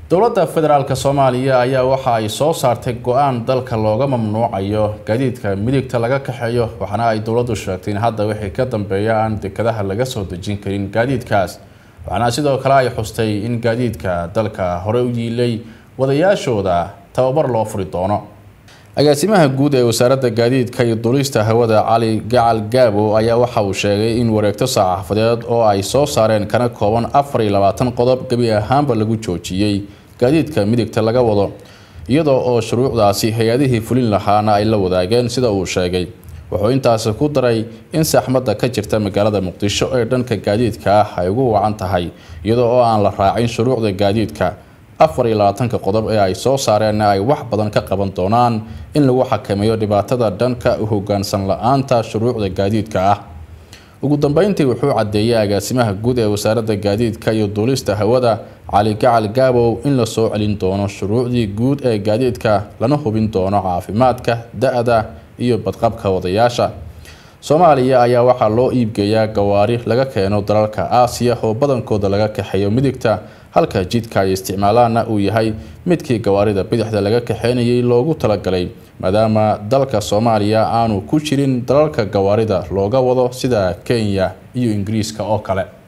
dowladda federaalk soomaaliya ayaa waxa ay soo saartay go-aan dalka looga mamnuucayo gaadiidka midigta laga kaxeeyo waxaana ay dowladdu sheegtay in hadda wixii ka dambeeya aan dekadaha laga soo dejin karin gaadiidkaas waxaana sidoo kale ay xustay in gaadiidka dalka hore u yiilay wadayaashooda tababar loo furi doono agaasimaha guud ee wasaaradda gaadiidka iyo duulista hawada cali gacal gaabo ayaa waxa uu sheegay in wareegto saxaafadeed oo ay soo saareen kana kooban afar iyo labaatan qodob gebi ahaanba lagu joojiyey gaadiidka midigta laga wado iyadoo oo shuruucdaasi hay-adihii fulin lahaana ay la wadaageen sida uu sheegay wuxuu intaasi ku daray in saxmadda ka jirta magaalada muqdisho ee dhanka gaadiidka ah ay ugu wacan tahay iyadoo oo aan la raacin shuruucda gaadiidka afar iyo labaatanka qodob ee ay soo saareenna ay wax badan ka qaban doonaan in lagu xakameeyo dhibaatada dhanka u hogaansan la-aanta shuruucda gaadiidka ah ugu dambeyntii wuxuu caddeeyay agaasimaha guud ee wasaaradda gaadiidka iyo duulista hawada cali gacal gaabow in la soo celin doono shuruucdii guud ee gaadiidka lana hubin doono caafimaadka da-da iyo badqabka wadayaasha soomaaliya ayaa waxaa loo iibgeeyaa gawaari laga keeno dalalka aasiya oo badankooda laga kaxeeyo midigta halka jidka ay isticmaalaanna uu yahay midkii gawaarida bidixda laga kaxeynayay loogu talagalay maadaama dalka soomaaliya aanu ku jirin dalalka gawaarida looga wado sida kenya iyo ingiriiska oo kale